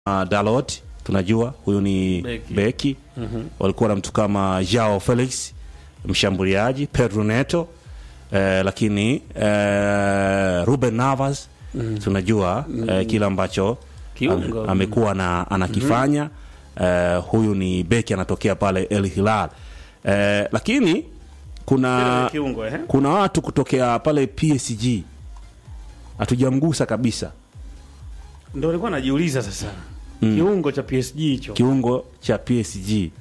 uh, Dalot tunajua huyu ni Beki. beki, walikuwa na mtu kama Joao Felix mshambuliaji, Pedro Neto eh, lakini eh, Ruben Navas tunajua eh, kile ambacho Kiungo. am- amekuwa na anakifanya eh, huyu ni beki anatokea pale El Hilal eh, lakini kuna kiungo eh? kuna watu kutokea pale PSG hatujamgusa kabisa Ndio nilikuwa najiuliza sasa. Kiungo cha PSG hicho. kiungo cha PSG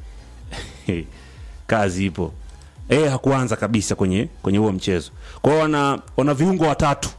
kazi ipo e, hakuanza kabisa kwenye kwenye huo mchezo kwao wana, wana viungo watatu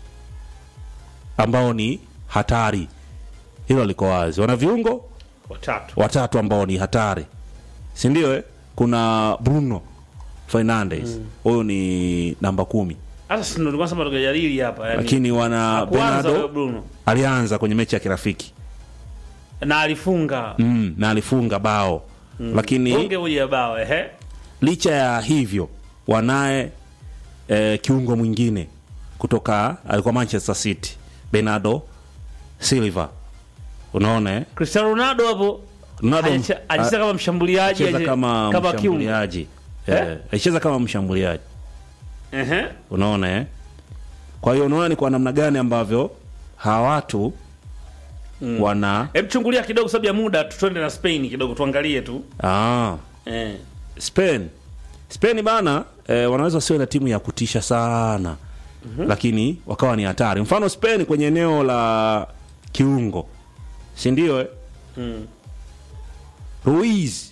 ambao ni hatari hilo liko wazi wana viungo Watatu. watatu ambao ni hatari si ndio eh? kuna bruno fernandes huyu ni namba kumi Sasa si ndio nilikuwa nasema tukajadili hapa yani. lakini wana Hakuanza huyo benado Bruno. alianza kwenye mechi ya kirafiki Na alifunga. mm, na alifunga bao lakini Bunge moja bao eh? licha ya hivyo wanaye eh, kiungo mwingine kutoka alikuwa manchester city bernardo silva unaona eh? Cristiano Ronaldo hapo Ronaldo- alicheza alicheza kama mshambuliaji alicheza aje- kama kama kiungo. mshambuliaji Eh? eh, alicheza kama mshambuliaji Ehe. unaona eh? kwa hiyo unaona ni kwa namna gani ambavyo hawa watu wana Hebu chungulia kidogo sababu ya muda tu twende na Spain kidogo tuangalie tu. ah, Eh. Spain Spain bana eh, wanaweza wasiwe na timu ya kutisha sana lakini wakawa ni hatari. Mfano Spain kwenye eneo la kiungo, si ndio? Eh? Mm. Ruiz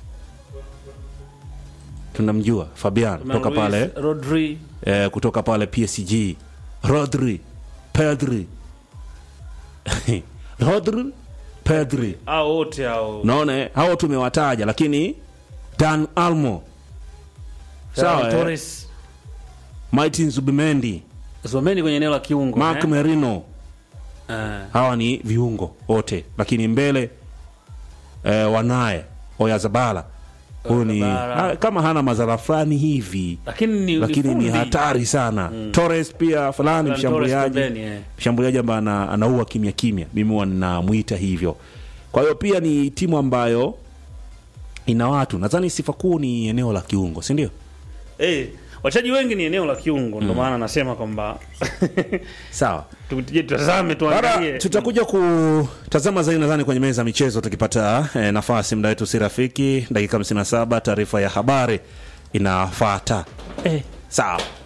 tunamjua Fabian kutoka Luis, pale Rodri eh, kutoka pale PSG, Rodri, Pedri Rodri, Pedri au wote hao. naona eh, hao tumewataja, lakini Dan Almo sawa, Ferran eh? Torres. Martin Zubimendi, Zomeni kwenye eneo la kiungo. Mark eh? Merino, Eh. hawa ni viungo wote, lakini mbele eh, wanaye Oyazabala huyu ni Oyazabala. ha, kama hana madhara fulani hivi, Lakini ni lakini ni fundi. hatari sana. Torres pia fulani Ferran Torres mshambuliaji pembeni, eh. mshambuliaji ambaye ana, anaua kimya kimya, mimi huwa ninamuita hivyo. Kwa hiyo pia ni timu ambayo ina watu, nadhani sifa kuu ni eneo la kiungo, si ndio? Eh, wachezaji wengi ni eneo la kiungo ndio maana nasema kwamba Sawa. tuje tutazame Bara tuangalie. tutakuja kutazama zaidi nadhani kwenye meza ya michezo tukipata eh, nafasi. Muda wetu si rafiki, dakika 57, taarifa ya habari inafuata. Eh, sawa.